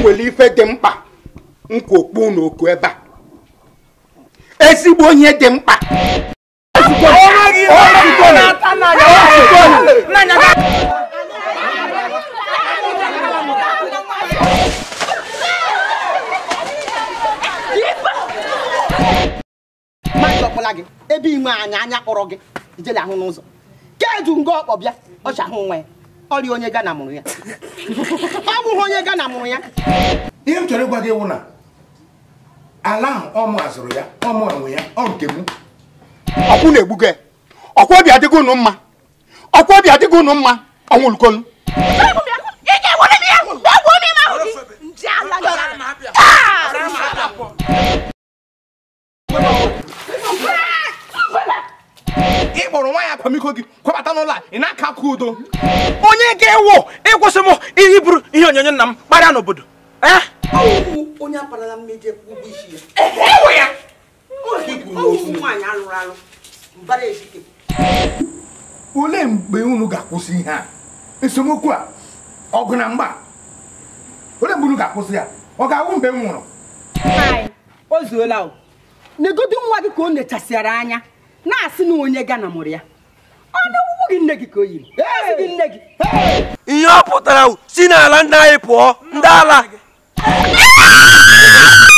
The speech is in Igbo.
nwere ife dị mkpa nkokpu n'oku ebe a ezigbo onye dị mkpa mmadụ ọkpọla gị ebe inwe anya anya kpọrọ gị ijele ahụ n'ụzọ kedu nga ọkpọ bịa ọcha ahụ nwa ya ọrịa onye gana mụrụ ya ọ bụghị onye gana mụrụ ya ihe m chọrọ ịgwa gị wụ na ala ahụ ọ mụ azụrụ ya ọ mụ enwe ya ọ nke m ọkwụ na-egbugo ya ọkwa obi adịgo unu mma ọkwa obi adịgo unu mma ọnwụlukolu ị kpọrọ nwaanyị akwamiko gị kwabata n'ụlọ a ị na-aka aka udo onye ga-ewu ịkwụsị m ihe bụrụ ihe onyonyo nna m kparịa n'obodo eh? onye akparala mmejọ ụgwọ isi ya ụmụ nwaanyị alụrụ alụ mbara ezike olee mgbe unu ga-akwụsị ihe a esemokwu a ọgụ na mgba olee mgbe unu ga-akwụsị ya ọ ga-awụ mgbe m nwụrụ Anyị, o zuola o negodu nwa gị ka o nechasịara anya na-asị na onye gana mụrụ ya ọ na-ewuwu gị nne gị ka o yiri ezi gị nne gị ihe ọ pụtara wụ, si n'ala ndị anyị pụọ ndị ala